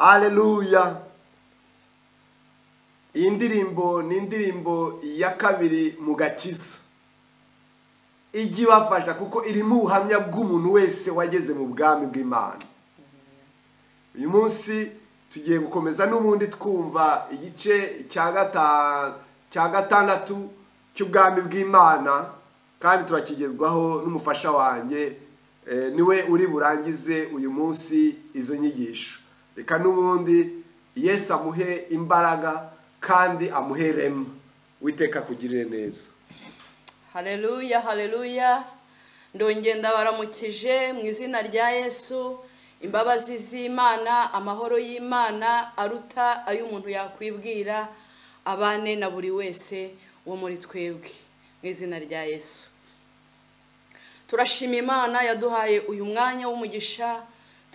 Hallelujah. iyi ndirimbo ni indirimbo ya kabiri mu gakiza ijya ibafasha kuko irimo ubuhamya bw'umuntu wese wageze mu bwami bw'imana uyu munsi tugiye gukomeza n'ubundi twumva igice cya gatandatu cy'ubwami bw'imana kandi turakigezwaho n'umufasha wanjye niwe uri burangize uyu munsi izo nyigisho reka n'ubundi yesu amuhe imbaraga kandi amuhe rema witeka kugirire neza hareruya hareruya ndongera ndabaramukije mu izina rya yesu imbabazi z'imana amahoro y'imana aruta ayo umuntu yakwibwira abane na buri wese wo muri twebwe mu izina rya yesu turashima imana yaduhaye uyu mwanya w'umugisha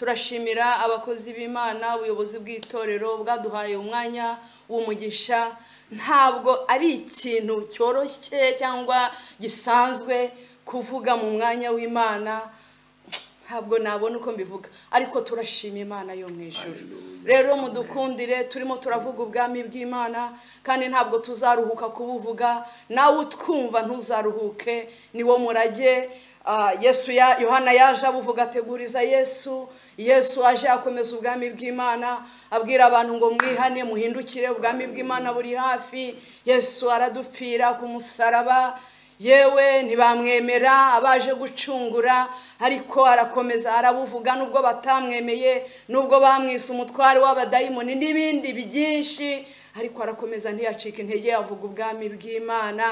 turashimira abakozi b'imana ubuyobozi bw'itorero bwaduhaye umwanya w'umugisha ntabwo ari ikintu cyoroshye cyangwa gisanzwe kuvuga mu mwanya w'imana ntabwo nabona uko mbivuga ariko turashima imana yo mu ijoro rero mudukundire turimo turavuga ubwami bw'imana kandi ntabwo tuzaruhuka kubuvuga nawe utwumva ntuzaruhuke ni wo murage yesu ya yohana yaje abuvuga ateguriza yesu yesu aje akomeza ubwami bw'imana abwira abantu ngo mwihane muhindukire ubwami bw'imana buri hafi yesu aradupfira ku musaraba yewe ntibamwemera abaje gucungura ariko arakomeza arabuvuga nubwo batamwemeye nubwo bamwise umutware w'abadayimoni n'ibindi byinshi ariko arakomeza ntiyacika intege yavuga ubwami bw'imana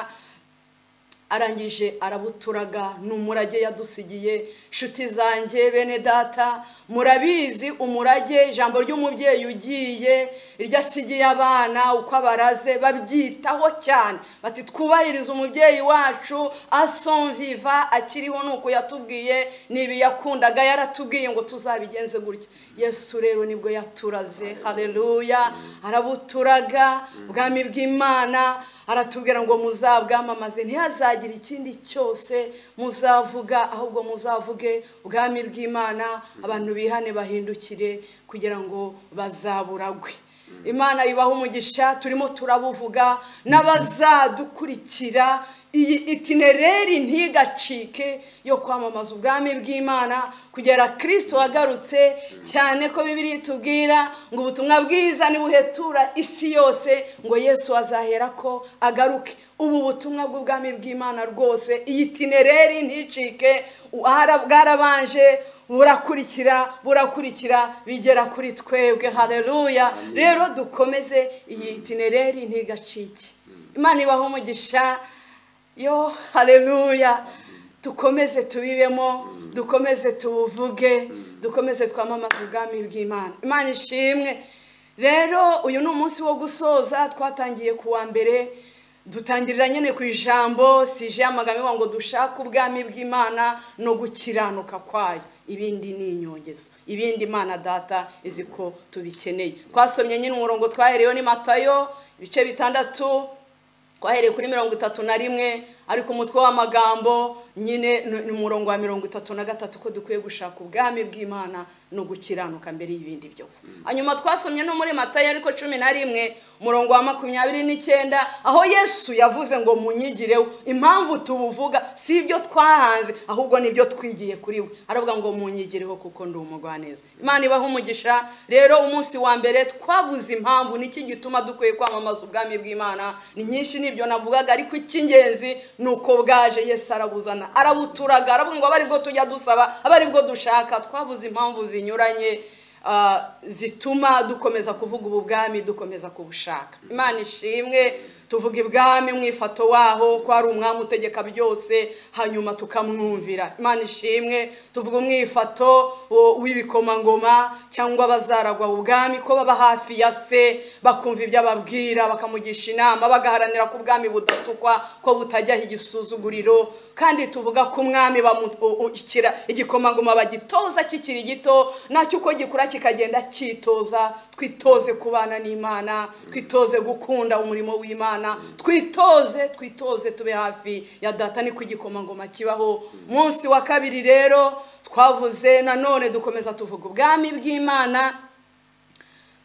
arangije arabuturaga ni umurage yadusigiye inshuti zanjye bene data murabizi umurage ijambo ry'umubyeyi ugiye iryo asigiye abana uko abaraze babyitaho cyane bati twubahirize umubyeyi wacu asonviva akiriho ni uko yatubwiye n'ibi yakundaga yaratubwiye ngo tuzabigenze gutya yesu rero nibwo yaturaze hareruya arabuturaga ubwami bw'imana aratubwira ngo muzabwamamaze ntihazajye ikindi cyose muzavuga ahubwo muzavuge ubwami bw'imana abantu bihane bahindukire kugira ngo bazaburagwe imana ibaha umugisha turimo turabuvuga n'abazadukurikira iyi itinereri ntigacike yo kwamamaza ubwami bw'imana kugera kirisito wagarutse cyane ko bibiri itubwira ngo ubutumwa bwiza nibuhetura isi yose ngo yesu azahera ko agaruke ubu butumwa bw'ubwami bw'imana rwose iyi itinereri nticike bwarabanje burakurikira burakurikira bigera kuri twebwe hareruya rero dukomeze iyi itinereri ntigacike imana ibaho umugisha yo hareruya dukomeze tubibemo dukomeze tubuvuge dukomeze twamamaze ubwami bw'imana imana ishimwe rero uyu ni umunsi wo gusoza twatangiye ku wa mbere dutangirira nyine ku ijambo sije amagambo ngo dushake ubwami bw'imana no gukiranuka kwayo ibindi ni inyongezo ibindi imana data izi ko tubikeneye twasomye nyine umurongo twahereyeho ni matayo ibice bitandatu twahereye kuri mirongo itatu na rimwe ariko umutwe w'amagambo nyine ni umurongo wa mirongo itatu na gatatu ko dukwiye gushaka ubwami bw'imana no gukiranuka mbere y'ibindi byose hanyuma twasomye no muri matayo ariko cumi na rimwe umurongo wa makumyabiri n'icyenda aho yesu yavuze ngo munyigireho impamvu tubuvuga si ibyo twahanze ahubwo nibyo twigiye kuri we aravuga ngo munyigireho kuko ndi umugwaneza imana ibaho umugisha rero umunsi wa mbere twavuze impamvu niki gituma dukwiye kwamamaza ubwami bw'imana ni nyinshi nibyo navugaga ariko icy'ingenzi ni uko bwaje yesu arabuzana arabuturaga aravuga ngo aba bwo tujya dusaba aba aribwo dushaka twavuze impamvu zinyuranye zituma dukomeza kuvuga ubu bwami dukomeza kubushaka imana ishimwe tuvuga ibwami mwifato waho ko hari umwami utegeka byose hanyuma tukamwumvira imana ishimwe tuvuga umwifato w'ibikomangoma cyangwa bazaragwa ubwami ko baba hafi ya se bakumva ibyo ababwira bakamugisha inama bagaharanira ko ubwami budatukwa ko butajyaho igisuzuguriro kandi tuvuga ko umwami bamukira igikomangoma bagitoza kikiri gito nacyo uko gikura kikagenda cyitoza twitoze kubana n'imana twitoze gukunda umurimo w'imana twitoze twitoze tube hafi ya data niko igikomangoma kibaho munsi wa kabiri rero twavuze nanone dukomeza tuvuga ubwami bw'imana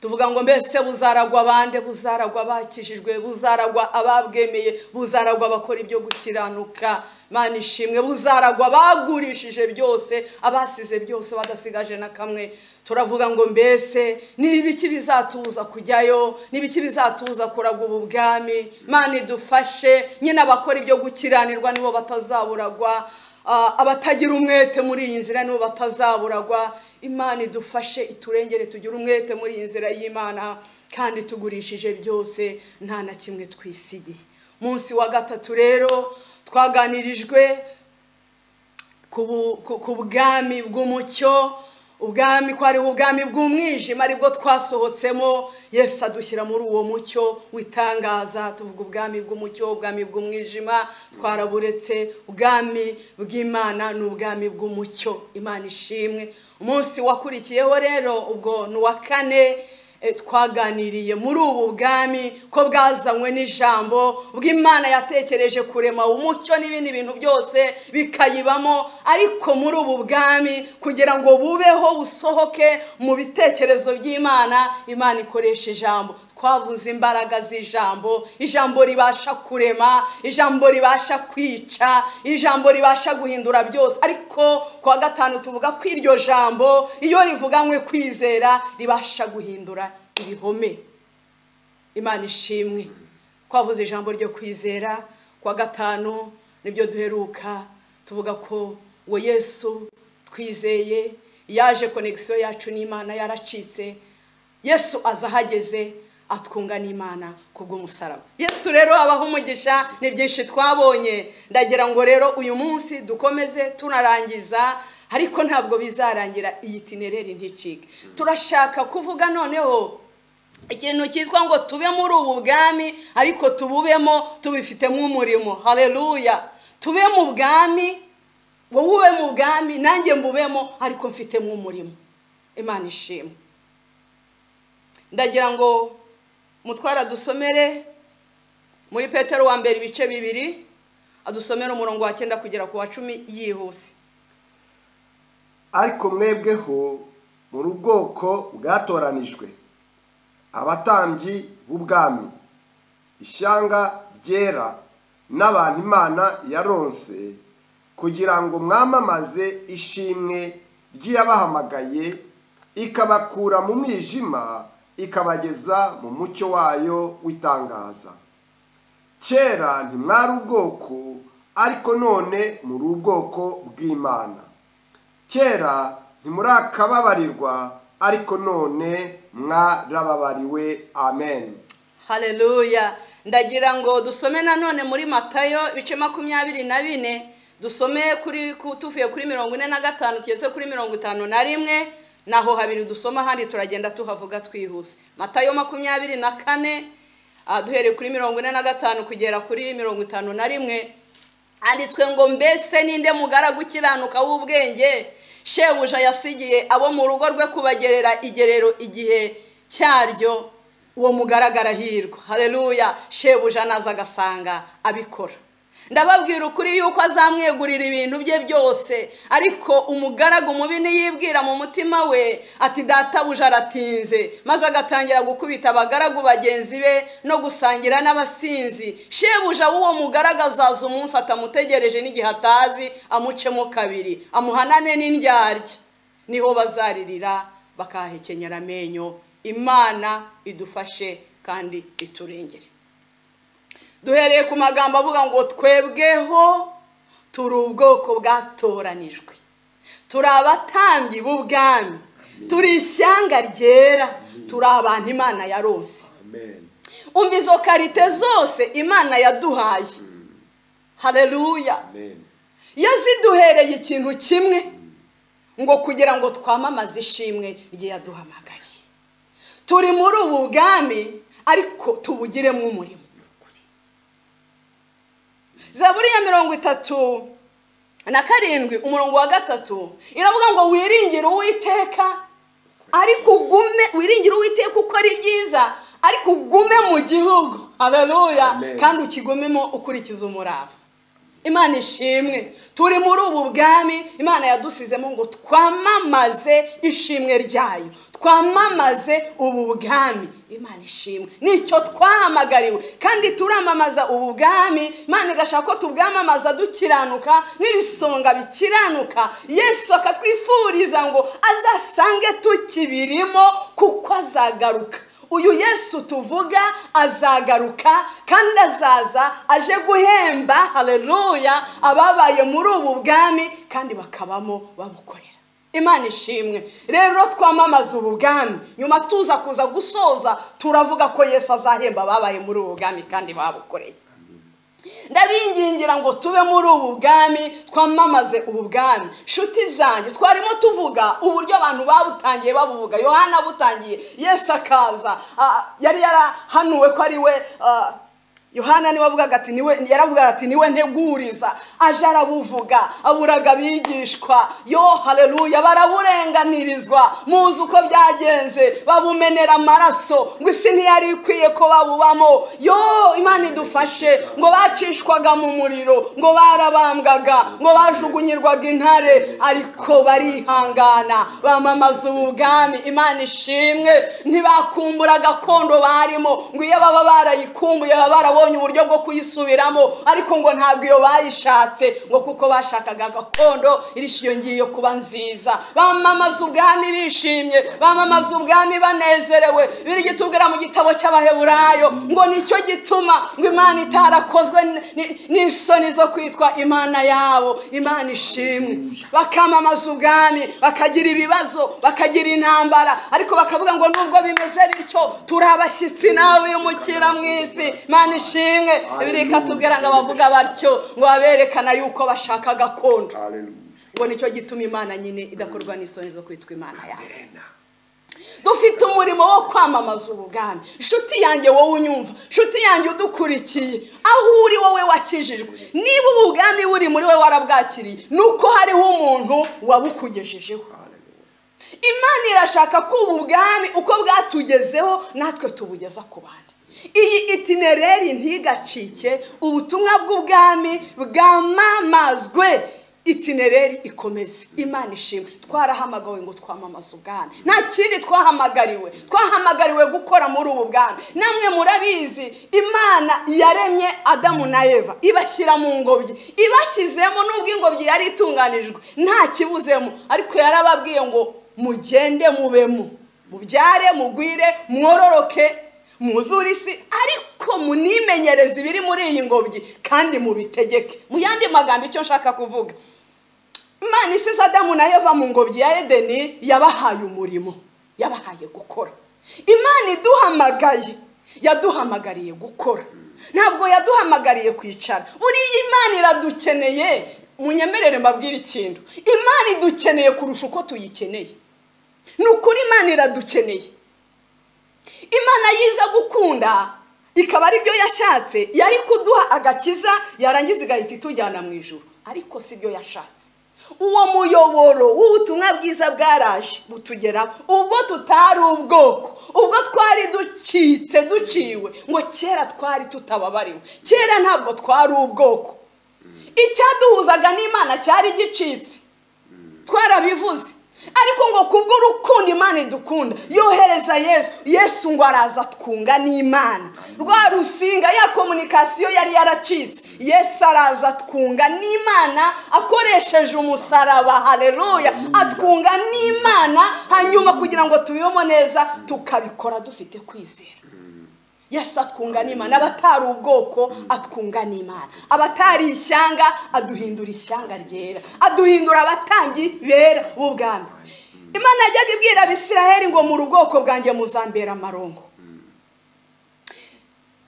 tuvuga ngo mbese buzaragwa abande buzaragwa abakijijwe buzaragwa ababwemeye buzaragwa abakora ibyo gukiranuka mani ishimwe buzaragwa abagurishije byose abasize byose badasigaje na kamwe turavuga ngo mbese ni ibiki bizatuza kujyayo ni ibiki bizatuza kuragwa ubu bwami mani dufashe nyine abakora ibyo gukiranirwa nibo batazaburagwa Ah, abatagira umwete muri iyi nzira nibo batazaburagwa imana idufashe iturengere tugire umwete muri iyi nzira y'imana kandi tugurishije byose nta na kimwe twisigiye munsi wa gatatu rero twaganirijwe ku bu- ku- ku bwami bw'umucyo ubwami ko hariho ubwami bw'umwijima aribwo twasohotsemo yesu adushyira muri uwo mucyo witangaza tuvuga ubwami bw'umucyo ubwami bw'umwijima twaraburetse ubwami bw'imana ni ubwami bw'umucyo imana ishimwe umunsi wakurikiyeho rero ubwo ni uwa kane eh, twaganiriye muri ubu bwami ko bwazanywe n'ijambo bw'imana yatekereje kurema umucyo n'ibindi bintu byose bikayibamo ariko muri ubu bwami kugira ngo bubeho busohoke mu bitekerezo by'imana imana ikoresha ijambo twavuze imbaraga z'ijambo ijambo ribasha kurema ijambo ribasha kwica ijambo ribasha guhindura byose ariko ku wa gatanu tuvuga ko iryo jambo iyo rivuganywe kwizera ribasha guhindura ibihome imana ishimwe twavuze ijambo ryo kwizera ku wa gatanu nibyo duheruka tuvuga ko uwo yesu twizeye yaje konegisiyo yacu n'imana yaracitse yesu aza ahageze atwunga n'imana ku bw'umusaraba yesu rero abaho umugisha ni byinshi twabonye ndagira ngo rero uyu munsi dukomeze tunarangiza ariko ntabwo bizarangira iyi tinereri nticike turashaka kuvuga noneho ikintu cyitwa ngo tube muri ubu bwami ariko tububemo tubifitemo umurimo hareruya tube mu bwami wowe ube mu bwami nanjye mbubemo ariko mfitemo umurimo imana ishimwe ndagira ngo mutwara dusomere muri petero wa mbere ibice bibiri adusomere umurongo wa cyenda kugera ku wa cumi yihuse ariko mwebweho muri ubwoko bwatoranijwe abatambyi b'ubwami ishyanga ryera n'abantu imana yaronse kugira ngo mwamamaze ishimwe ry'iyabahamagaye ikabakura mu mwijima ikabageza mu mucyo wayo w'itangaza kera ntimwari ubwoko ariko none muri ubwoko bw'imana kera ntimurakababarirwa ariko none mwarababariwe amen hareruya ndagira ngo dusome nanone muri matayo ibice makumyabiri na bine dusome kuri ku- tuvuye kuri mirongo ine na gatanu tugeze kuri mirongo itanu na rimwe naho habiri dusoma ahandi turagenda tuhavuga twihuse matayo makumyabiri na kane ah, duhereye kuri mirongo ine na gatanu kugera kuri mirongo itanu na rimwe handitswe ngo mbese ninde mugaragu ukiranuka w'ubwenge shebuja yasigiye abo mu rugo rwe kubagerera igerero igihe cyaryo uwo mugaragara hirwa hareruya shebuja anaza agasanga abikora ndababwira ukuri yuko azamwegurira ibintu bye byose ariko umugaragu mubi niyibwira mu mutima we ati databuja aratinze maze agatangira gukubita abagaragu bagenzi be no gusangira n'abasinzi shebuja w'uwo mugaraga azaza umunsi atamutegereje n'igihe atazi amucemo kabiri amuhanane n'indyarya niho bazaririra bakahekenyera amenyo imana idufashe kandi iturengere duhereye ku magambo avuga ngo twebweho turi ubwoko bwatoranijwe turi abatambyi b'ubwami turi ishyanga ryera turi abantu imana yarose amen umva izo karite zose imana yaduhaye hareruya amen yaziduhereye ikintu kimwe ngo kugira ngo twamamaze ishimwe rye yaduhamagaye turi muri ubu bwami ariko tubugiremo umurimo zaburi ya mirongo itatu na karindwi umurongo wa gatatu iravuga ngo wiringire uwiteka ariko ugume wiringire uwiteka ukora ibyiza ariko ugume mu gihugu hareruya Amen. kandi ukigumemo ukurikiza umurava imana ishimwe turi muri ubu bwami imana yadusizemo ngo twamamaze ishimwe ryayo twamamaze ubu bwami imana ishimwe nicyo twahamagariwe kandi turamamaza ubu bwami imana igashaka ko tubwamamaza dukiranuka nk'ibisonga bikiranuka yesu akatwifuriza ngo azasange tukibirimo kuko azagaruka uyu yesu tuvuga azagaruka kandi azaza aje guhemba hareruya ababaye muri ubu bwami kandi bakabamo babukorera imana ishimwe rero twamamaza ubu bwami nyuma tuza kuza gusoza turavuga ko yesu azahemba ababaye muri ubu bwami kandi babukoreye ndabingingira ngo tube muri ubu bwami twamamaze ubu bwami nshuti zanjye twarimo tuvuga uburyo abantu babutangiye babuvuga yohana butangiye yesu akaza yari yarahanuwe ko ari we yohana niwe avugaga ati niwe yaravugaga ati niwe nteguriza aje arabuvuga aburaga abigishwa yo hareruya baraburenganirizwa muzi uko byagenze babumenera amaraso ngo isi ntiyari ikwiye ko babubamo yo imana idufashe ngo bacishwaga mu muriro ngo barabambwaga ngo bajugunyirwaga intare ariko barihangana bamamaza ubu bwami imana ishimwe ntibakumbura gakondo barimo ngo iyo baba barayikumbuye baba barabonye uburyo bwo kuyisubiramo ariko ngo ntabwo iyo bayishatse ngo kuko bashakaga gakondo irishyo ngiye kuba nziza bamamaza ubwami bishimye bamamaza ubwami banezerewe biri tubwira mu gitabo cy'abaheburayo ngo nicyo gituma ngo imana itarakozwe n'isoni zo kwitwa imana yabo imana ishimwe bakamamaza ubwami bakagira ibibazo bakagira intambara ariko bakavuga ngo nubwo bimeze bityo turi abashyitsi nawe y'umukira mu isi imana ishimwe bireka tubwira ngo abavuga batyo ngo baberekana yuko bashaka gakondo ngo nicyo gituma imana nyine idakorwa n'isoni zo kwitwa imana yawe dufite umurimo wo kwamamaza ubugami inshuti yanjye wowe unyumva inshuti yanjye udukurikiye aho uri wowe wakijijwe niba ubugami buri muri we warabwakiriye ni uko hariho umuntu wabukugejejeho imana irashaka ko ubu bwami uko bwatugezeho natwe tubugeza ku bandi iyi itinereri ntigacike ubutumwa bw'ubwami bwamamazwe itinereri ikomeze imana ishimwe twarahamagawe ngo twamamaze ubwami nta kindi twahamagariwe twahamagariwe gukora muri ubu bwami namwe murabizi imana yaremye adamu na eva ibashyira mu ngobyi ibashyizemo n'ubwo ingobyi yari itunganijwe nta kibuzemo ariko yarababwiye ngo mugende mubemo mubyare mugwire mwororoke muzure isi ariko munimenyereze ibiri muri iyi ngobyi kandi mubitegeke mu yandi magambo icyo nshaka kuvuga imana isize adamu na eva mu ngobyi ya edeni yabahaye umurimo yabahaye gukora imana iduhamagaye yaduhamagariye gukora ntabwo yaduhamagariye kwicara buriya imana iradukeneye munyemerere mbabwire ikintu imana idukeneye kurusha uko tuyikeneye ni ukuri imana iradukeneye imana yiza gukunda ikaba aribyo yashatse yari kuduha agakiza yarangiza igahita itujyana mu ijoro ariko si byo yashatse uwo muyoboro w'ubutumwa bwiza bwaraje butugeraho ubwo tutari ubwoko ubwo twari ducitse duciwe ngo kera twari tutababariwe kera ntabwo twari ubwoko icyaduhuzaga n'imana cyari gicitse twarabivuze ariko ngo kubw'urukundo imana idukunda yohereza yesu yesu ngo araza twunga n'imana rwa rusinga ya komunikasiyo yari yaracitse yesu araza twunga n'imana akoresheje umusaraba hareruya atwunga n'imana hanyuma kugira ngo tubibemo neza tukabikora dufite kwizera yesu atwunga n'imana abatari ubwoko atwunga n'imana abatari ishyanga aduhindura ishyanga ryera aduhindura abatambyi bera b'ubwami imana yajyaga ibwira abisiraheli ngo mu ubwoko bwanjye muzambera amarongo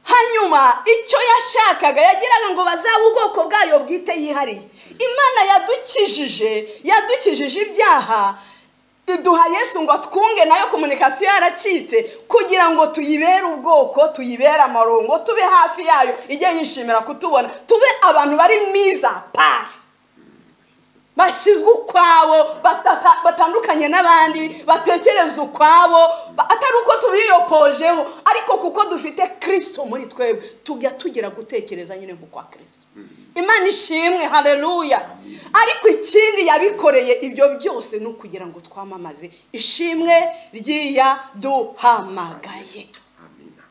hanyuma icyo yashakaga yagiraga ngo bazabe ubwoko bwayo bwite yihariye imana yadukijije yadukijije ibyaha iduha yesu ngo twunge nayo komunikasiyo yaracitse kugira ngo tuyibere ubwoko tuyibere amarongo tube hafi yayo ijye yishimira kutubona tube abantu bari mwiza pari bashyizwe ukwabo batandukanye n'abandi batekereza ukwabo atari uko tubiyopojeho ariko kuko dufite kirisito muri twebwe tujya tugira gutekereza nyine nk'ukwa kirisito imana ishimwe hareruya ariko ikindi yabikoreye ibyo byose ni ukugira ngo twamamaze ishimwe ry'iyaduhamagaye amina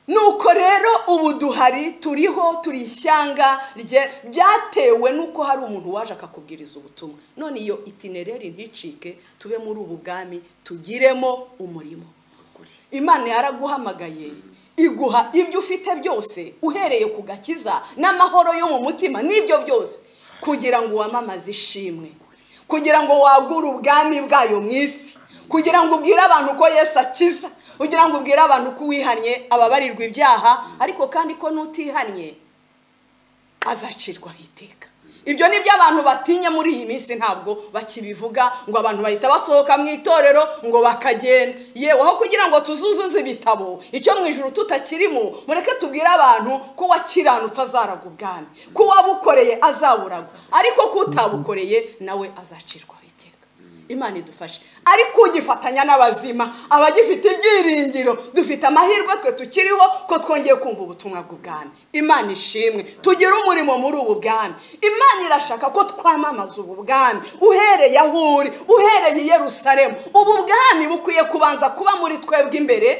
nuko rero ubu duhari turiho turi ishyanga rye byatewe n'uko hari umuntu waje akakubwiriza ubutumwa none iyo itinereri nticike tube muri ubu bwami tugiremo umurimo ukuri imana yaraguhamagaye iguha ibyo ufite byose uhereye ku gakiza n'amahoro yo mu mutima n'ibyo byose kugira ngo wamamaze ishimwe kugira ngo wagure ubwami bwayo mu isi kugira ngo ubwire abantu ko yesu akiza kugira ngo ubwire abantu ko uwihannye ababarirwa ibyaha ariko kandi ko n'utihannye azacirwaho iteka ibyo ni byo abantu batinya muri iyi minsi ntabwo bakibivuga ngo abantu bahita basohoka mu itorero ngo bakagenda yewe aho kugira ngo tuzuzuze ibitabo icyo mu ijoro tutakirimo mureke tubwire abantu ko uwakiranutse azaraga ubwami ko uwabukoreye azaburaga ariko ko utabukoreye nawe azacirwaho iteka imana idufashe ariko ugifatanya n'abazima abagifite ibyiringiro dufite amahirwe twe tukiriho ko twongeye kumva ubutumwa bw'ubwami imana ishimwe tugire umurimo muri ubu bwami imana irashaka ko twamamaza ubu bwami uhereye aho uri uhereye i yerusalemu ubu bwami bukwiye kubanza kuba muri twebwe imbere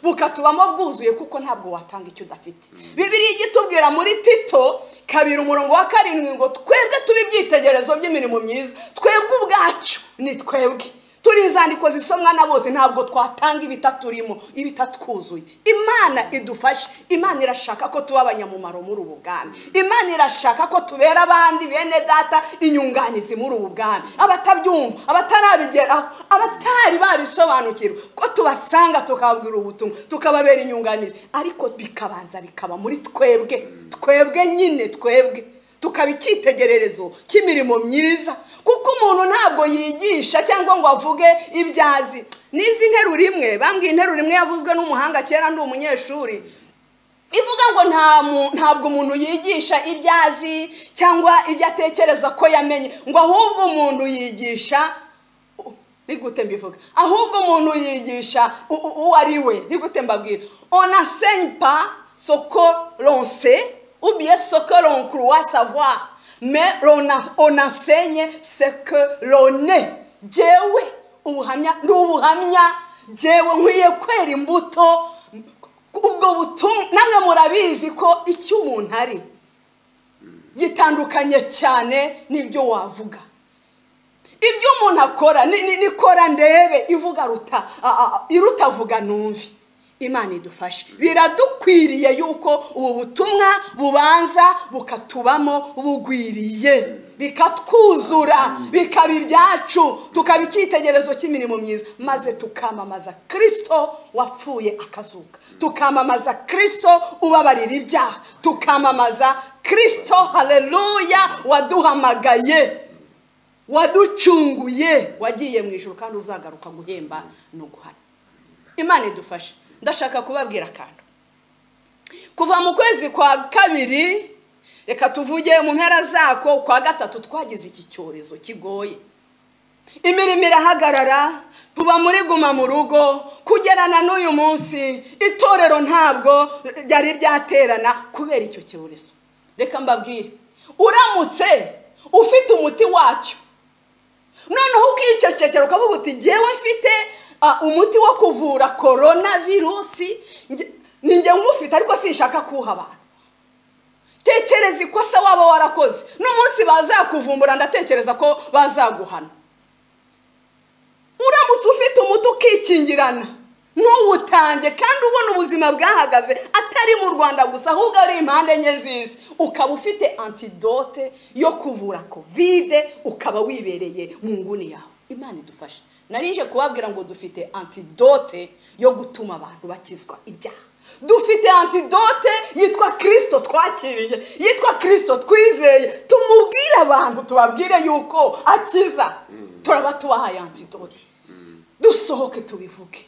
bukatubamo bwuzuye kuko ntabwo watanga icyo udafite bibiri igitubwira muri tito kabiri umurongo wa karindwi ngo twebwe tube ibyitegerezo by'imirimo myiza twebwe ubwacu ni twebwe turi izandiko zisomwa na bose ntabwo twatanga ibitaturimo ibitatwuzuye imana idufashe imana irashaka ko tuba abanyamumaro muri ubu bwami imana irashaka ko tubera abandi bene data inyunganizi muri ubu bwami abatabyumva abatarabigeraho abatari babisobanukirwa ko tubasanga tukababwira ubutumwa tukababera inyunganizi ariko bikabanza bikaba muri twebwe twebwe nyine twebwe tukaba icyitegererezo cy'imirimo myiza kuko umuntu ntabwo yigisha cyangwa ngo avuge ibyazi n'izi nteruro imwe bambwiye interuro imwe yavuzwe n'umuhanga kera ndi umunyeshuri ivuga ngo nta mu- ntabwo umuntu yigisha ibyo azi cyangwa ibyo atekereza ko yamenye ngo ahubwo umuntu yigisha ni gute mbivuga ahubwo umuntu yigisha u- u- uwo ari we ni gute mbabwira onasempa soko ronse ubie soko ronkruwa savoir mais rona- onensegne ce que l'on est jewe ubuhamya ni ubuhamya jewe nkwiye kwera imbuto ubwo butumwa namwe murabizi ko icyo umuntu ari gitandukanye cyane n'ibyo wavuga ibyo umuntu akora ni- ni- nikora ndebe ivuga ruta a- a- irutavuga numve imana idufashe biradukwiriye yuko ubu butumwa bubanza bukatubamo bugwiriye bikatwuzura bikaba ibyacu tukaba icyitegerezo cy'imirimo myiza maze tukamamaza kirisito wapfuye akazuka tukamamaza kirisito ubabarira ibyaha tukamamaza kirisito hareruya waduhamagaye waducunguye wagiye mu ijoro kandi uzagaruka guhemba no guhana imana idufashe ndashaka kubabwira akantu kuva mu kwezi kwa kabiri reka tuvuge mu mpera zako kwa gatatu twagize iki cyorezo kigoye imirimo irahagarara tuba muri guma mu rugo kugerana n'uyu munsi itorero ntabwo ryari ryaterana kubera icyo cyorezo reka mbabwire uramutse ufite umuti wacyo noneho ukicecekera ukavuga uti ngewe mfite ah, umuti wo kuvura korona virusi nge- ni ngewe ngufite ariko sinshaka kuwuha abantu tekereza ikosa waba warakoze n'umunsi bazakuvumbura ndatekereza ko bazaguhana uramutse ufite umuti ukikingirana ntuwutange kandi ubona ubuzima bwahagaze atari mu rwanda gusa ahubwo ari impande enye z'isi ukaba ufite antidote yo kuvura kovide ukaba wibereye mu nguni yawe imana idufashe narije kubabwira ngo dufite antidote yo gutuma abantu bakizwa ibyaha dufite antidote yitwa kirisito twakiriye yitwa kirisito twizeye tumubwire abantu tubabwire yuko akiza turaba tubahaye antidote dusohoke tubivuge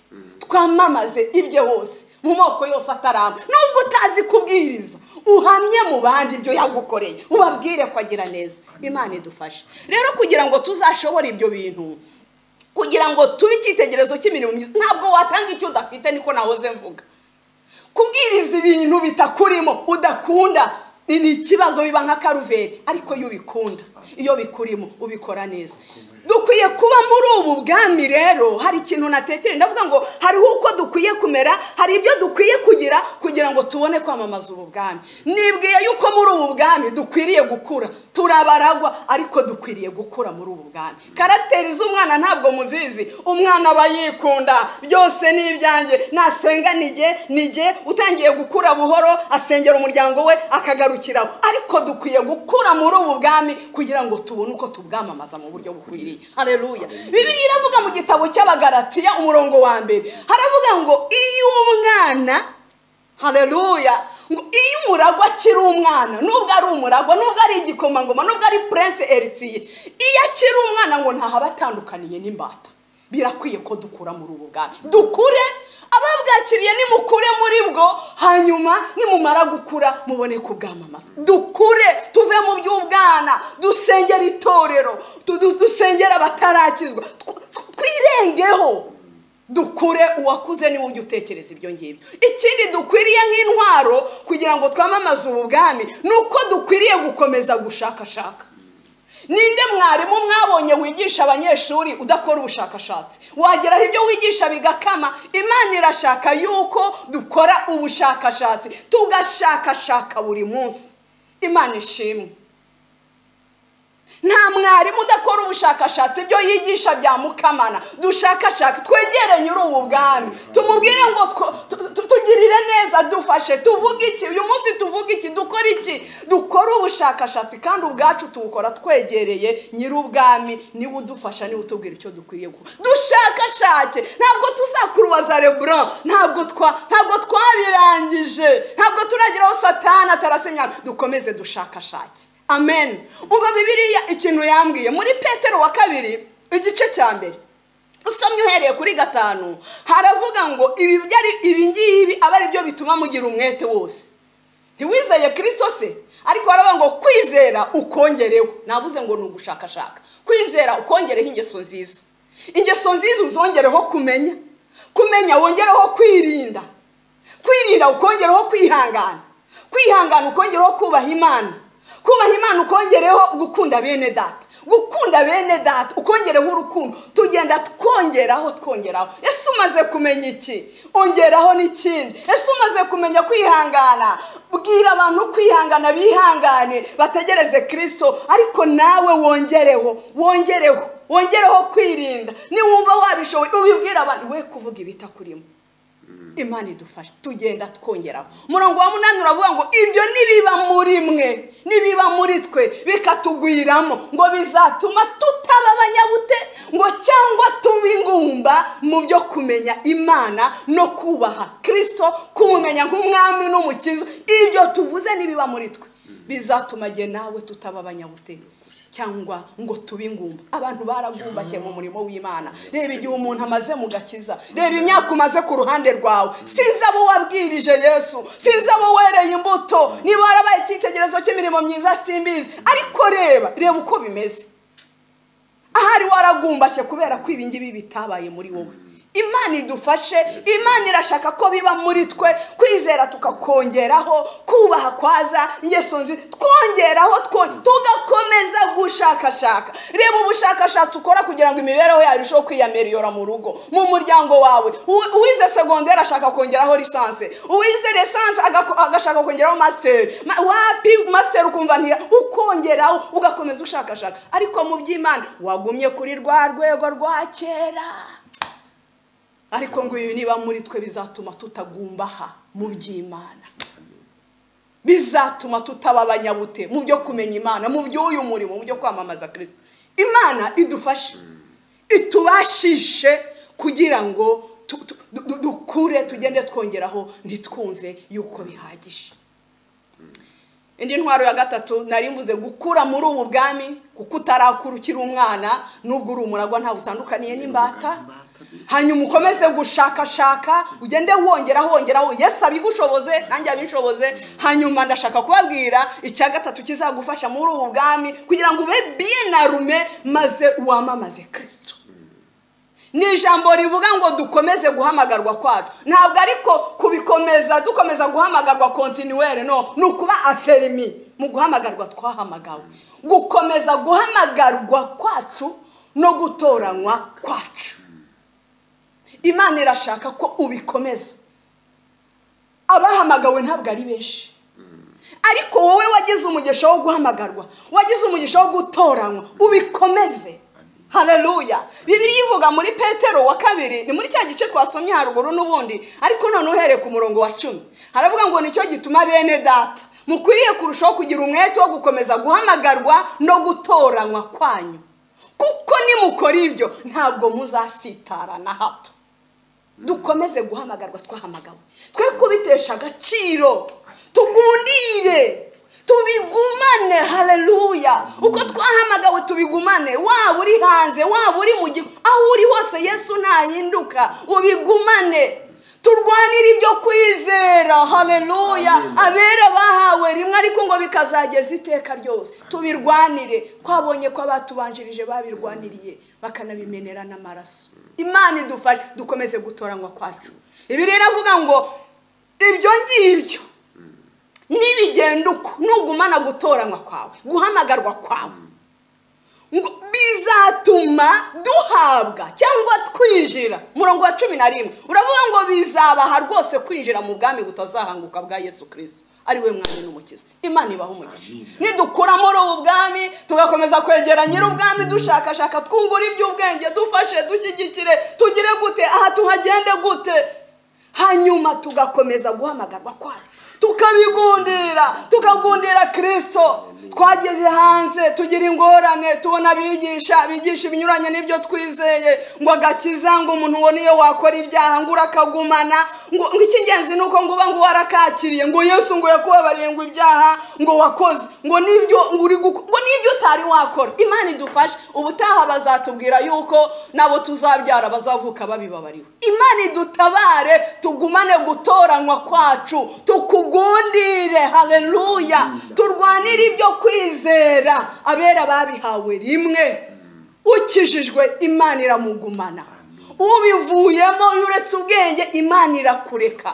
twamamaze ibyo hose mu moko yose ataramba nubwo utazi kubwiriza uhamye mu bandi ibyo yagukoreye ubabwire ko agira neza imana idufashe rero kugira ngo tuzashobore ibyo bintu kugira ngo tube icyitegererezo cy'imirimo myiza ntabwo watanga icyo udafite niko nahoze mvuga kubwiriza ibintu bitakurimo udakunda ni ikibazo biba nka karuveri ariko iyo ubikunda iyo bikurimo ubikora neza dukwiye kuba muri ubu bwami rero hari ikintu natekereza ndavuga ngo hariho uko dukwiye kumera hari ibyo dukwiye kugira kugira ngo tubone kwamamaza ubu bwami nibwiye yuko muri ubu bwami dukwiriye gukura turabaragwa ariko dukwiriye gukura muri ubu bwami karagiteri z'umwana ntabwo muzizi umwana aba yikunda byose ni ibyanjye nasenga nige nige utangiye gukura buhoro asengera umuryango we akagarukiraho ariko dukwiye gukura muri ubu bwami kugira ngo tubone uko tubwamamaza mu buryo bukwiriye hareruya bibiri iravuga mu gitabo cy'abagaratiya umurongo wa mbere haravuga ngo iyo umwana hareruya ngo iyo umuragwa akiri umwana nubwo ari umuragwa nubwo ari igikomangoma nubwo ari purense eritiye iyo akiri umwana ngo ntahaba atandukaniye n'imbata birakwiye ko dukura muri ubu bwami dukure ababwakiriye nimukure muri bwo hanyuma nimumara gukura mubone kubwamamaza dukure tuve mu by'ubwana dusengera itorero dusengera abatarakizwa twirengeho dukure uwakuze niwe ujya utekereza ibyo ngibyo ikindi dukwiriye nk'intwaro kugira ngo twamamaze ubu bwami ni uko dukwiriye gukomeza gushakashaka ninde mwarimu mwabonye wigisha abanyeshuri udakora ubushakashatsi wageraho ibyo wigisha bigakama imana irashaka yuko dukora ubushakashatsi tugashakashaka buri munsi imana ishimwe nta mwarimu udakora ubushakashatsi ibyo yigisha byamukamana dushakashaka twegere nyiri ubu bwami tumubwire ngo tugirire neza dufashe tuvuge iki uyu munsi tuvuge iki dukora iki dukore ubushakashatsi kandi ubwacu tuwukora twegereye nyiri ubwami niwe udufasha niwe utubwira icyo dukwiriye gukora dushakashake ntabwo tuzakurubaza lebron ntabwo ntabwo twabirangije ntabwo turageraho satana atarasimya dukomeze dushakashake amen uba bibiriya ikintu yambwiye muri petero wa kabiri igice cya mbere usomye uhereye kuri gatanu haravuga ngo ibi ngibi aba ari byo bituma mugira umwete wose ntiwizeye kirisito se ariko haravuga ngo kwizera ukongereho navuze ngo ni ugushakashaka kwizera ukongereho ingeso nziza ingeso nziza uzongereho kumenya kumenya wongereho kwirinda kwirinda ukongereho kwihangana kwihangana ukongeraho kubaha imana kubaha imana ukongereho gukunda bene data gukunda bene data ukongereho urukundo tugenda twongeraho twongeraho ese umaze kumenya iki ongeraho n'ikindi ese umaze kumenya kwihangana bwira abantu kwihangana bihangane bategereze kirisito ariko nawe wongereho wongereho wongereho kwirinda niwumva wabishoboye ubibwira abantu we kuvuga ibitakurimo imana idufasha tugenda twongeraho umurongo wa munani uravuga ngo ibyo nibiba muri mwe nibiba muri twe bikatugwiramo ngo bizatuma tutaba abanyabute ngo cyangwa tuba ingumba mu byo kumenya imana no kubaha kirisito kumumenya nk'umwami n'umukiza ibyo tuvuze nibiba muri twe bizatuma igihe nawe tutaba abanyabute cyangwa ngo tube ingumba abantu baragumbashye mu murimo w'imana reba igihe umuntu amaze mu gakiza reba imyaka umaze ku ruhande rwawe sinzi abo wabwirije yesu sinzi abo wereye imbuto niba warabaye icyitegererezo cy'imirimo myiza simbizi ariko reba reba uko bimeze ahari waragumbashye kubera ko ibi ngibi bitabaye muri wowe imana idufashe imana irashaka ko biba muri twe kwizera tukakongeraho kubaha kwaza ingeso nzi twongeraho tugakomeza gushakashaka reba ubushakashatsi ukora kugira ngo imibereho yawe irusheho kwiyamiliyora mu rugo mu muryango wawe uwize segonderi ashaka kongeraho lisansi uwize lisansi agashaka kongeraho masiteri wapi masiteri ukumva ukongeraho ugakomeza ushakashaka ariko mu by'imana wagumye kuri rwa rwego rwa kera ariko ngo ibi niba muri twe bizatuma tutagumbaha mu by'imana bizatuma tutaba abanyabute mu byo kumenya imana mu by'uyu murimo mu byo kwamamaza kirisito imana idufashe itubashishe kugira ngo dukure tugende twongeraho ntitwumve yuko bihagije indi ntwaro ya gatatu nari mvuze gukura muri ubu bwami kuko utarakura ukiri umwana n'ubwo uri umuragwa ntabwo utandukaniye n'imbata hanyuma ukomeze gushakashaka ugende wongeraho wongeraho yesu abigushoboze nanjye abishoboze hanyuma ndashaka kubabwira icya gatatu kizagufasha muri ubu bwami kugira ngo ube biye na rume maze wamamaze kirisito ni ijambo rivuga ngo dukomeze guhamagarwa kwacu ntabwo ariko kubikomeza dukomeza guhamagarwa kontinuwere no ni ukuba aferimi mu guhamagarwa twahamagawe gukomeza guhamagarwa kwacu no gutoranywa kwacu imana irashaka ko ubikomeza abahamagawe ntabwo ari benshi ariko wowe wagize umugisha wo guhamagarwa wagize umugisha wo gutoranywa ubikomeze hareruya bibiri ivuga muri petero wa kabiri ni muri cya gice twasomye haruguru n'ubundi ariko none uhereye ku murongo wa cumi haravuga ngo nicyo gituma bene data mukwiriye kurushaho kugira umwete wo gukomeza guhamagarwa no gutoranywa kwanyu kuko nimukora ibyo ntabwo muzasitara na hato dukomeze guhamagarwa twahamagawe twe kubitesha agaciro tugundire tubigumane hareruya uko twahamagawe tubigumane waba uri hanze waba uri mu gihugu aho uri hose yesu ntahinduka ubigumane turwanire ibyo kwizera hareruya abera bahawe rimwe ariko ngo bikazageza iteka ryose tubirwanire twabonye ko abatubanjirije babirwaniriye bakanabimenera n'amaraso imana idufashe dukomeze gutoranywa kwacu ibi rero avuga ngo ibyo ngibyo nibigenda uko nugumana gutoranywa kwawe guhamagarwa kwawe bizatuma duhabwa cyangwa twinjira murongo wa cumi na rimwe uravuga ngo bizabaha rwose kwinjira mu bwami butazahanguka bwa yesu kirisito ari we mwami n'umukiza imana ibaha umugisha nidukura muri ubu bwami tugakomeza kwegera nyir'ubwami dushakashaka twungura iby'ubwenge dufashe dushyigikire tugire gute aha tuhagende gute hanyuma tugakomeza guhamagarwa kwacu tukabigundira tukagundira kirisito twageze hanze tugira ingorane tubona abigisha abigisha ibinyuranye n'ibyo twizeye ngo agakiza ngo umuntu ubona iyo wakora ibyaha ngo urakagumana ngo icy'ingenzi ni uko ngo uba ngo warakakiriye ngo yesu ngo yakubabariye ngo ibyaha ngo wakoze ngo n'ibyo ngo n'ibyo utari wakora imana idufashe ubutaha bazatubwira yuko nabo tuzabyara bazavuka babibabariwe imana idutabare tugumane gutoranywa kwacu tukugundire hareruya turwanire ibyo kwizera abera babihawe rimwe ukijijwe imana iramugumana ubivuyemo uretse ubwenge imana irakureka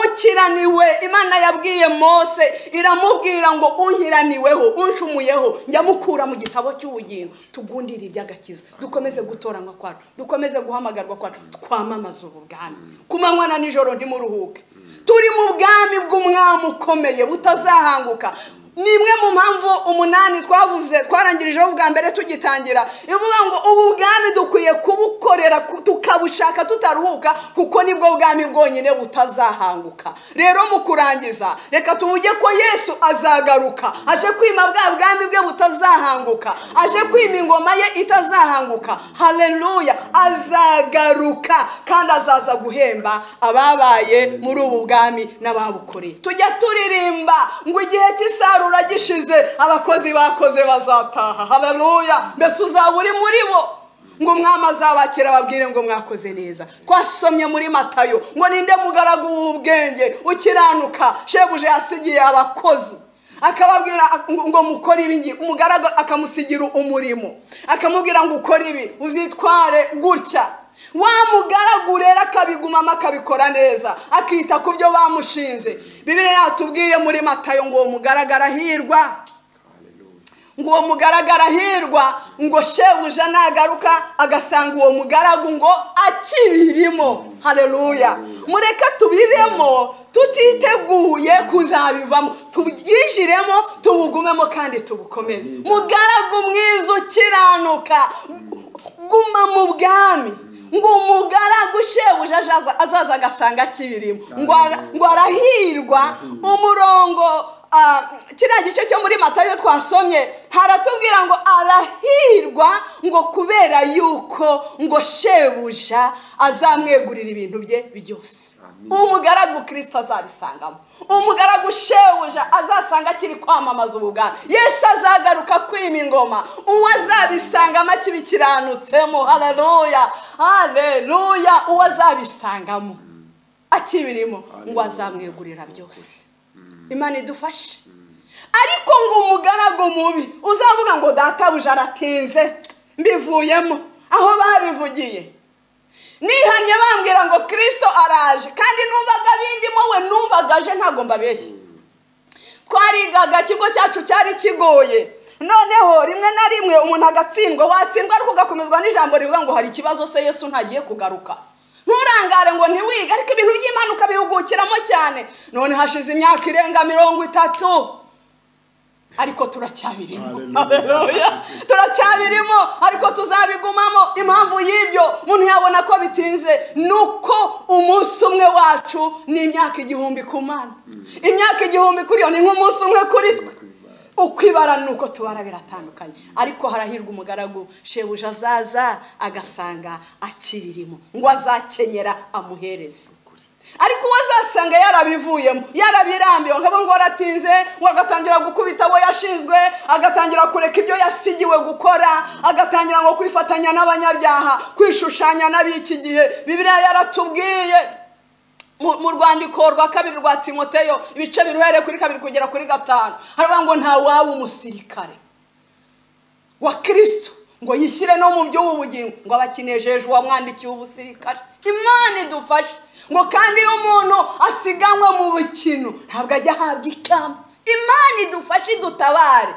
ukiraniwe imana yabwiye mose iramubwira ngo unkiraniweho uncumuyeho njya mukura mu gitabo cy'ubugingo tugundire iby'agakiza dukomeze gutoranywa kwacu dukomeze guhamagarwa kwacu twamamaza ubwami ku manywa na nijoro ntimuruhuke turi mu bwami bw'umwami ukomeye butazahanguka ni imwe mu mpamvu umunani twavuze twarangirijeho ubwa mbere tugitangira ivuga ngo ubu bwami dukwiye kubukorera tukabushaka tutaruhuka kuko nibwo bwami bwonyine butazahanguka rero mu kurangiza reka tuvuge ko yesu azagaruka aje kwima bwa bwami bwe butazahanguka aje kwima ingoma ye itazahanguka hareruya azagaruka kandi azaza guhemba ababaye muri ubu bwami n'ababukoreye tujya turirimba ngo igihe cy'isarura gishize abakozi bakoze bazataha hareruya mbese uzaba uri muri bo ngo umwami azabakira ababwire ngo mwakoze neza twasomye muri matayo ngo ninde mugaragu w'ubwenge ukiranuka shebuja yasigiye abakozi akababwira ngo mukore ibingi umugaragu akamusigira umurimo akamubwira ngo ukore ibi uzitware gutya wa mugaragu rero akabigumamo akabikora neza akita ku byo bamushinze bibiri yatubwiye muri matayo ngo uwo mugaragara hirwa ngo uwo mugaragara hirwa ngo shebuja nagaruka agasanga uwo mugaragu ngo akibirimo hareruya mureke tubiremo tutiteguye kuzabivamo tubyinjiremo tubugumemo kandi tubukomeze mugaragu mwiza ukiranuka guma mu bwami ngo umugaragu shebuja azaza agasanga kibirimo ngo arahirwa umurongo kiriya gice cyo muri matayo twasomye haratubwira ngo arahirwa ngo kubera yuko ngo shebuja azamwegurira ibintu bye byose umugaragu kirisita azabisangamo umugaragu shebuja azasanga akiri kwamamaza ubugari yesu azagaruka kwima ingoma uwo azabisangamo akibikiranutsemo hareruya hareruya uwo azabisangamo akibirimo ngo azamwegurira byose imana idufashe ariko ngo umugaragu mubi uzavuga ngo databuja aratinze mbivuyemo aho babivugiye nihanye bambwira ngo kirisito araje kandi numvaga bindimo we numvaga aje ntabwo mbabeshye twarigaga ikigo cyacu cyari kigoye noneho rimwe na rimwe umuntu agatsindwa watsindwa ariko ugakomezwa n'ijambo rivuga ngo hari ikibazo se yesu ntagiye kugaruka nturangare ngo ntiwige ariko ibintu by'imana ukabihugukiramo cyane none hashize imyaka irenga mirongo itatu ariko turacyabirimo Haleluya. turacyabirimo ariko tuzabigumamo impamvu y'ibyo umuntu yabona ko bitinze ni uko umunsi umwe wacu ni imyaka igihumbi ku mana imyaka igihumbi kuri yo ni nk'umunsi umwe kuri twe uko ibara ni uko tubara biratandukanye ariko harahirwa umugaragu shebuja azaza agasanga akibirimo ngo azakenyera amuhereze ariko uwo azasanga yarabivuyemo yarabirambiwe ngo abo ngo aratinze ngo agatangira gukubita abo yashinzwe agatangira kureka ibyo yasigiwe gukora agatangira ngo kwifatanya n'abanyabyaha kwishushanya n'ab'iki gihe bibiriya yaratubwiye mu mu rwandiko rwa kabiri rwa timoteyo ibice biruhereye kuri kabiri kugera kuri gatanu haravuga ngo ntawaba umusirikare wa kirisito ngo yishyire no mu by'ubu bugingo ngo abakinejejwe uwamwandikiye ubusirikare imana idufashe ngo kandi iyo umuntu asiganwe mu bukino ntabwo ajya ahabwa ikamba imana idufashe idutabare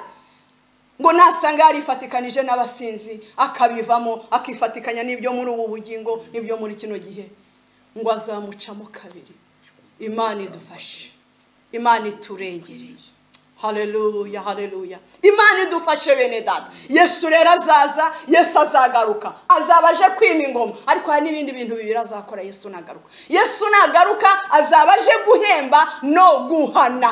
ngo nasanga yarifatikanije n'abasinzi akabivamo akifatikanya n'ibyo muri ubu bugingo n'ibyo muri kino gihe ngo azamucamo kabiri imana idufashe imana iturengereye hareruya hareruya imana idufashe bene data yesu rero azaza yesu azagaruka azaba aje kwima ingoma ariko hari n'ibindi bintu bibiri azakora yesu nagaruka yesu nagaruka azaba aje guhemba no guhana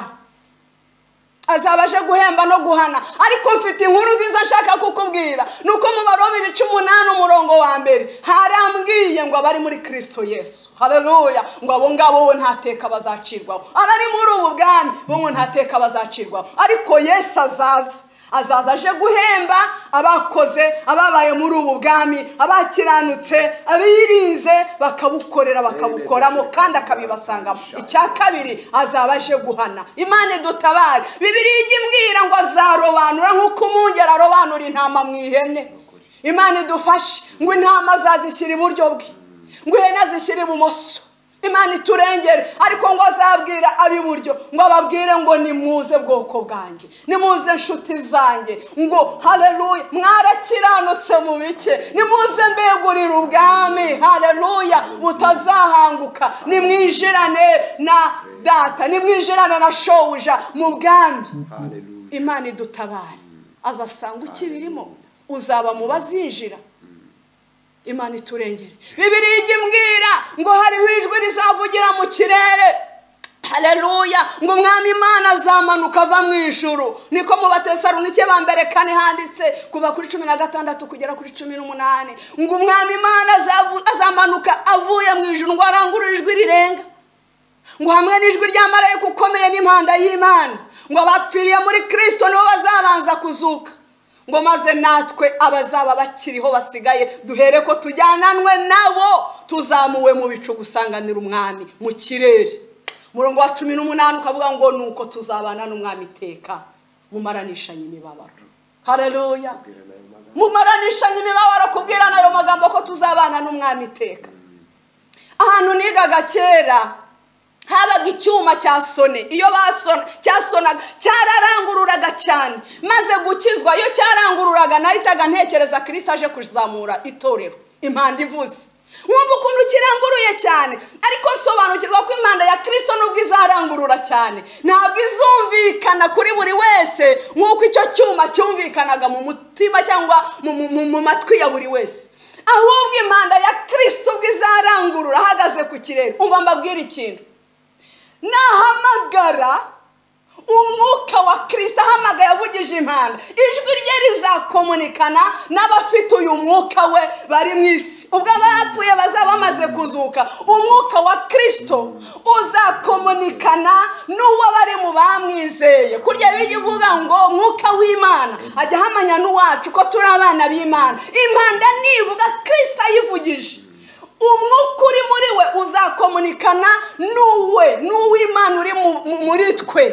azaba aje guhemba no guhana ariko mfite inkuru nziza nshaka kukubwira ni uko mu baroma ibice umunani umurongo wa mbere harambwiye ngo abari muri kirisito yesu hareruya ngo abo ngabo bo nta teka bazacirwaho abari muri ubu bwami bo ngo nta teka bazacirwaho ariko yesu azaza azaza aje guhemba abakoze ababaye muri ubu bwami abakiranutse abirinze bakabukorera bakabukoramo kandi akabibasangamo icya kabiri azaba aje guhana imana dutabare bibiri ijya imbwira ngo azarobanura nk'uko umwungeri arobanura intama mu ihene imana idufashe ngo intama azazishyira iburyo bwe ngo ihene azishyire ibumoso imana iturengere ariko ngo azabwira ab'iburyo ngo ababwire ngo nimuze bwoko bwanjye nimuze nshuti zanjye ngo hareruya mwarakiranutse mu bike nimuze mbegurire ubwami hareruya butazahanguka nimwinjirane na data nimwinjirane na shobuja mu bwami imana idutabare azasanga ukibirimo uzaba mu bazinjira imana iturengere bibiri ijya imbwira ngo hariho ijwi rizavugira mu kirere hareruya ngo umwami imana azamanuka ava mu ijuru niko mu batesarunike ba mbere kane handitse kuva kuri cumi na gatandatu kugera kuri cumi n'umunani ngo umwami imana azamanuka avuye mu ijuru ngo arangurure ijwi rirenga ngo hamwe n'ijwi ry'amarayika ukomeye n'impanda y'imana ngo abapfiriye muri kirisito nibo bazabanza kuzuka ngo maze natwe abazaba bakiriho basigaye duhere ko tujyananwe nabo tuzamuwe mu bicu gusanganira umwami mu kirere umurongo wa cumi n'umunani ukavuga ngo ni uko tuzabana n'umwami iteka mumaranishanye imibabaro hareruya mumaranishanye imibabaro kubwirana ayo magambo ko tuzabana n'umwami iteka ahantu nigaga kera habaga icyuma cya sone iyo basona cyasonaga cyararangururaga cyane maze gukizwa iyo cyarangururaga nahitaga ntekereza kirisita aje kuzamura itorero impanda ivuze wumva ukuntu kiranguruye cyane ariko nsobanukirwa ko impanda ya kirisito nubwo izarangurura cyane ntabwo izumvikana kuri buri wese nk'uko icyo cyuma cyumvikanaga mu mutima cyangwa mu matwi ya buri wese ahubwo impanda ya kirisito ubwo izarangurura ahagaze ku kirere umva mbabwira ikintu nahamagara umwuka wa kirisita ahamagaye avugije impanda ijwi rye rizakomunikana n'abafite uyu mwuka we bari mu isi ubwo abapfuye bazaba bamaze kuzuka umwuka wa kirisito uzakomunikana n'uwo bari mu bamwizeye kurya birya ivuga ngo umwuka w'imana ajya ahamanya n'uwacu ko turi abana b'imana impanda nivuga kirisita ayivugije umwuka uri muri we uzakomunikana n'uwe n'uw'imana uri muri twe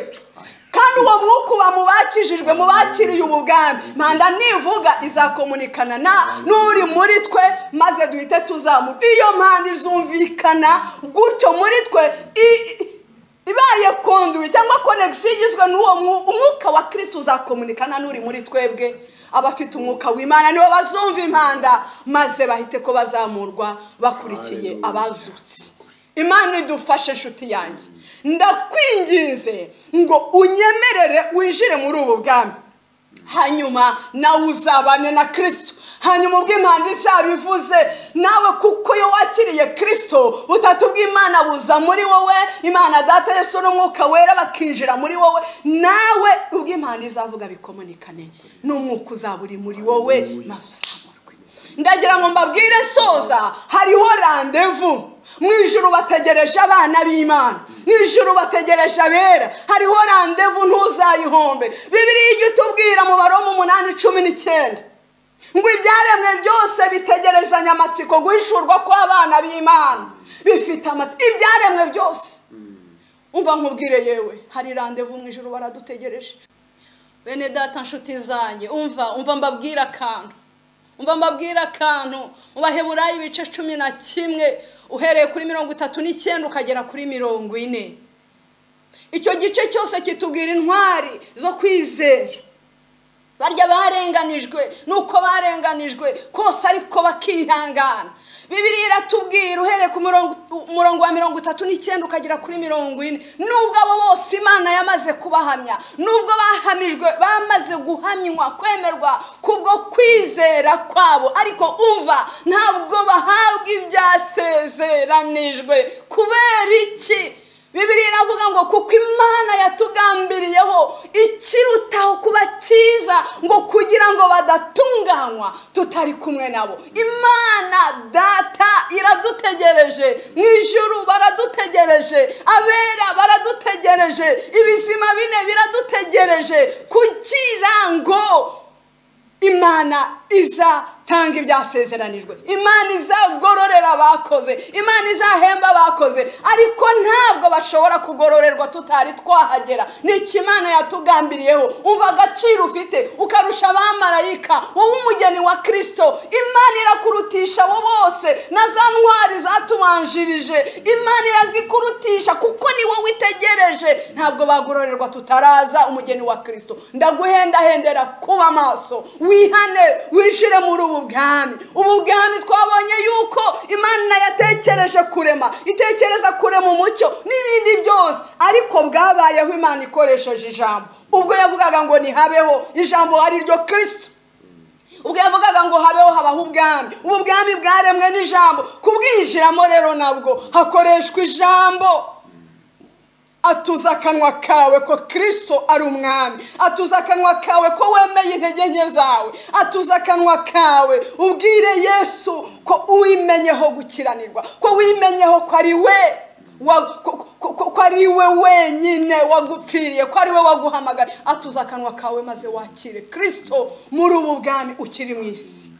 kandi uwo mwuka uba mu bakijijwe mu bakiriye ubu bwami mpanda nivuga izakomunikana na n'uri muri twe maze duhite tuzamu iyo mpande izumvikana gutyo muri twe i- i- ibaye konduwe cyangwa konegisi igizwe n'uwo mwu- umwuka wa kirisiti uzakomunikana n'uri muri twebwe abafite umwuka w'imana nibo bazumva impanda maze bahite ko bazamurwa bakurikiye abazutse imana idufashe inshuti yanjye ndakwinginze ngo unyemerere winjire muri ubu bwami hanyuma nawe uzabane na kirisito hanyuma ubwo impanda izaba ivuze nawe kuko iyo wakiriye kirisito butatu bw'imana buza muri wowe imana data yesu n'umwuka wera bakinjira muri wowe nawe ubwo impanda izavuga bikomunikane n'umwuka uzaba uri muri wowe maze uzamurwe ndagira ngo mbabwire soza hariho randevu mu ijuru bategereje abana b'imana mu ijuru bategereje abera hariho randevu ntuzayihombe bibiriya ijya itubwira mu baromo umunani cumi n'icyenda ngo ibyaremwe byose bitegerezanya amatsiko guhishurwa kw'abana b'imana bifite amatsiko ibyaremwe byose umva nkubwire yewe hari randevu mu ijuru baradutegereje bene data nshuti zanjye umva umva mbabwira akantu umva mbabwira akantu mu baheburayo ibice cumi na kimwe uhereye kuri mirongo itatu n'icyenda ukagera kuri mirongo ine icyo gice cyose kitubwira intwari zo kwizera barya barenganijwe nuko barenganijwe kose ariko bakihangana bibiri iratubwira uhereye ku murongo umurongo wa mirongo itatu n'icyenda ukagera kuri mirongo ine nubwo abo bose imana yamaze kubahamya nubwo bahamijwe bamaze guhamywa kwemerwa kubwo kwizera kwabo ariko umva ntabwo bahabwa ibyasezeranijwe kubera iki bibiri iravuga ngo kuko imana yatugambiriyeho ikirutaho kuba cyiza ngo kugira ngo badatunganywa tutari kumwe nabo imana data iradutegereje mu ijuru baradutegereje abera baradutegereje ibizima bine biradutegereje kugira ngo imana izatanga ibyasezeranijwe imana izagororera abakoze imana izahemba abakoze ariko ntabwo bashobora kugororerwa tutari twahagera ni iki imana yatugambiriyeho umva agaciro ufite ukarusha abamarayika wowe umugeni wa kirisito imana irakurutisha abo bose na za ntwari zatubanjirije imana irazikurutisha kuko ni wowe itegereje ntabwo bagororerwa tutaraza umugeni wa kirisito ndaguhendahendera kuba amaso wihane wishyire muri ubu bwami ubu bwami twabonye yuko imana yatekereje kurema itekereza kurema umucyo n'ibindi byose ariko bwabayeho imana ikoresheje ijambo ubwo yavugaga ngo ntihabeho ijambo ari ryo kirisito ubwo yavugaga ngo habeho habaho ubwami ubu bwami bwaremwe n'ijambo kubwinjiramo rero nabwo hakoreshwa ijambo atuza akanwa kawe ko kirisito ari umwami atuza akanwa kawe ko wemeye intege nke zawe atuza akanwa kawe ubwire yesu ko wimenyeho gukiranirwa ko wimenyeho ko ari we wa- ko- ko- ko- ko ari we wenyine wagupfiriye ko ari we waguhamagara atuza akanwa kawe maze wakire kirisito muri ubu bwami ukiri mu isi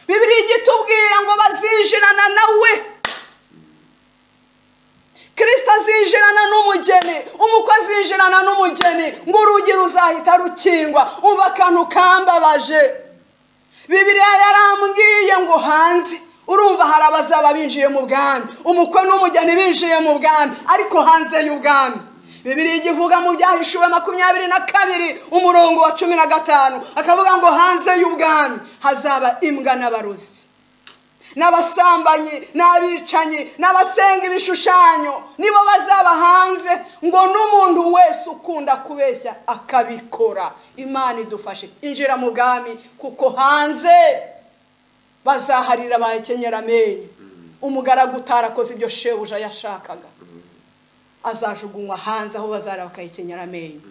bibiri igitubwira ngo bazinjirana nawe kirisita azinjirana n'umugeni umukozi yinjirana n'umugeni ngo urugi ruzahita rukingwa umva akantu kambabaje bibiriya yarambwiye ngo hanze urumva hari abazaba binjiye mu bwami umukwe n'umugeni binjiye mu bwami ariko hanze y'ubwami bibiri igivuga mu byahishuwe makumyabiri na kabiri umurongo wa cumi na gatanu akavuga ngo hanze y'ubwami hazaba imbwa n'abarozi n'abasambanyi n'abicanyi n'abasenga ibishushanyo nibo bazaba hanze ngo n'umuntu wese ukunda kubeshya akabikora imana idufashe injira mu bwami kuko hanze bazaharira bahekenyera amenyo umugaragu utarakoze ibyo shebuja yashakaga azajugunywa hanze aho bazara bakahekenyera amenyo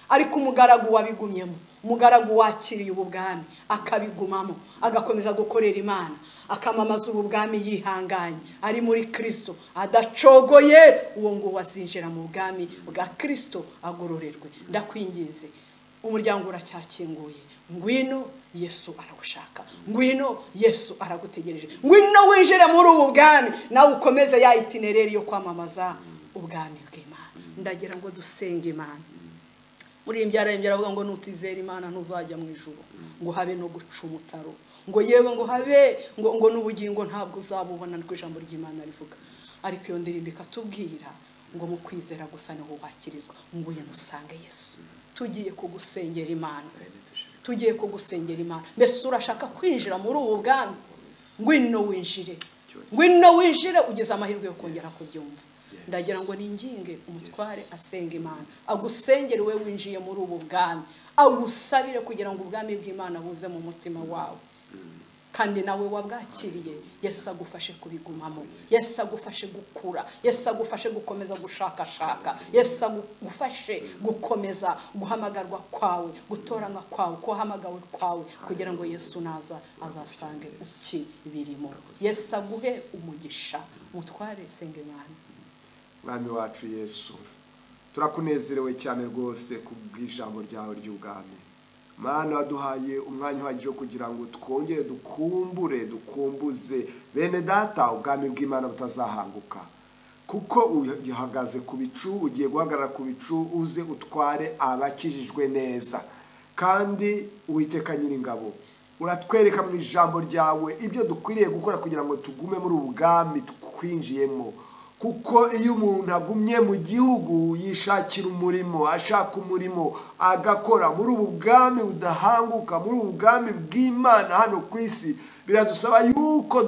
ariko umugaragu wabigumyemo umugaragu wakiriye ubu bwami akabigumamo agakomeza gukorera imana akamamaza ubu bwami yihanganye ari muri kirisito adacogoye uwo nguwo azinjira mu bwami bwa kirisito agororerwe ndakwinginze umuryango uracyakinguye ngwino yesu aragushaka ngwino yesu aragutegereje ngwino winjire muri ubu bwami nawe ukomeze ya itinereri yo kwamamaza ubwami bw'imana ndagira ngo dusenge imana muri iyi byarembye aravuga ngo nutizera imana ntuzajya mu ijoro ngo habe no guca umutaro ngo yewe ngo habe ngo ngo n'ubugingo ntabwo uzabubona nirwo ijambo ry'imana rivuga ariko iyo ndirimbo ikatubwira ngo mu kwizera gusa niho wakirizwa nguye musange yesu tugiye kugusengera imana tugiye kugusengera imana mbese urashaka kwinjira muri ubu bwami ngwino winjire ngwino winjire ugize amahirwe yo kongera kubyumva ndagira ngo ninginge umutware asenga imana agusengere we winjiye muri ubu bwami agusabire kugira ngo ubwami bw'imana buze mu mutima wawe kandi nawe wabwakiriye yesu agufashe kubigumamo yesu agufashe gukura yesu agufashe gukomeza gushakashaka yesu agufashe gukomeza guhamagarwa kwawe gutoranywa kwawe kuhamagawe kwawe kugira ngo yesu naza azasange iki birimo yesu aguhe umugisha mutware senga imana mwami wacu yesu turakunezerewe cyane rwose ku bw'ijambo ryawe ry'ubwami mwana waduhaye umwanya uhagije wo kugira ngo twongere dukumbure dukumbuze bene data ubwami bw'imana butazahanguka kuko uhagaze ku bicu ugiye guhagarara ku bicu uze utware abakijijwe neza kandi uwiteka nyir'ingabo uratwereka mu ijambo ryawe ibyo dukwiriye gukora kugira ngo tugume muri ubu bwami twinjiyemo kuko iyo umuntu agumye mu gihugu yishakira umurimo ashaka umurimo agakora muri ubu bwami budahanguka muri ubu bwami bw'imana hano ku isi biradusaba yuko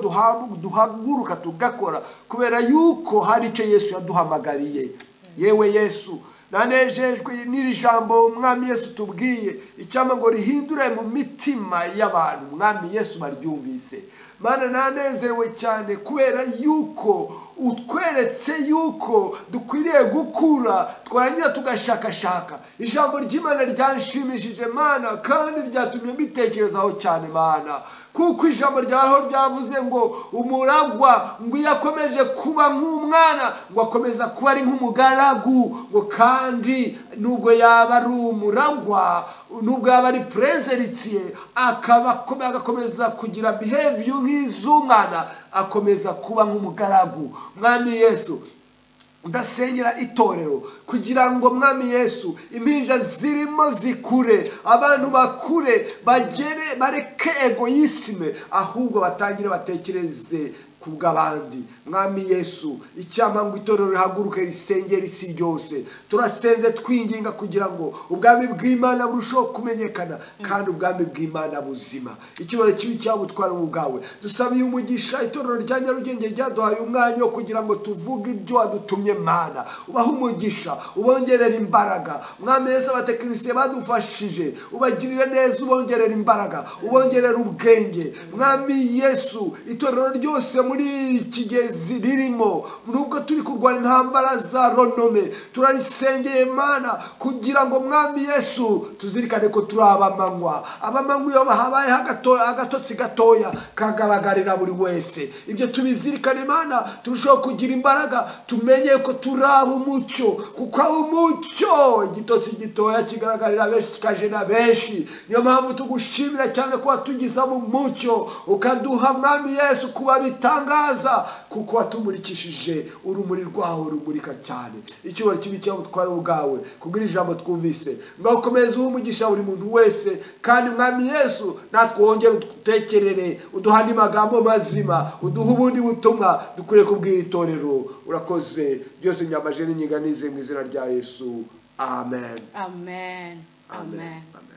duhaguruka tugakora kubera yuko hari icyo yesu yaduhamagariye yewe yesu nanejejwe n'iri jambo umwami yesu tubwiye icyama ngo rihindure mu mitima y'abantu umwami yesu baryumvise mana nanezerewe cyane kubera yuko utweretse yuko dukwiriye gukura twarangira tugashakashaka ijambo ry'imana ryanshimishije mana kandi ryatumye mbitekerezaho cyane mana kuko ijambo ryaho ryavuze ngo umuragwa ngo iyo akomeje kuba nk'umwana ngo akomeza kuba ari nk'umugaragu ngo kandi nubwo yaba ari umuragwa nubwo yaba ari perezeritiye agakomeza kugira biheviyu nk'iz'umwana akomeza kuba nk'umugaragu mwami yesu udasengera itorero kugira ngo mwami yesu impinja zirimo zikure abantu bakure bagere bareke egoyisime ahubwo batangire batekereze ku bw'abandi mwami yesu icyampa ngo itorero rihaguruke risengera isi ryose turasenze twinginga kugira ngo ubwami bw'imana burusheho kumenyekana kandi ubwami bw'imana buzima ikibazo kibi cyabutwara mu bwawe dusabiye umugisha itorero rya nyarugenge ryaduhaye umwanya wo kugira ngo tuvuge ibyo wadutumye mana ubahe umugisha ubongerera imbaraga mwami yesu abatekinisiye badufashije ubagirire neza ubongerera imbaraga ubongerera ubwenge mwami yesu itorero ryose muri muri iki gihe ririmo nubwo turi kurwara intambara za ronome turarisengeye mana kugira ngo mwami yesu tuzirikane ko turi abamanywa abamanywa iyo habayeho agatotsi gatoya kagaragarira buri wese ibyo tubizirikane mana turusheho kugira imbaraga tumenye ko turi umucyo kuko umucyo igitotsi gitoya kigaragarira benshi kikaje na benshi niyo mpamvu tugushimira cyane kuba tugizamo umucyo ukaduha mwami yesu kuba bita bitangaza kuko watumurikishije urumuri rwawe rumurika cyane icyubahiro kibi cyangwa utwara ubwawe kubwira ijambo twumvise ngaho ukomeze umugisha buri muntu wese kandi mwami yesu natwe wongere udutekerere uduha andi magambo mazima uduha ubundi butumwa dukwiriye kubwira itorero urakoze byose nyamajene n'inyiganize mu izina rya yesu amen amen amen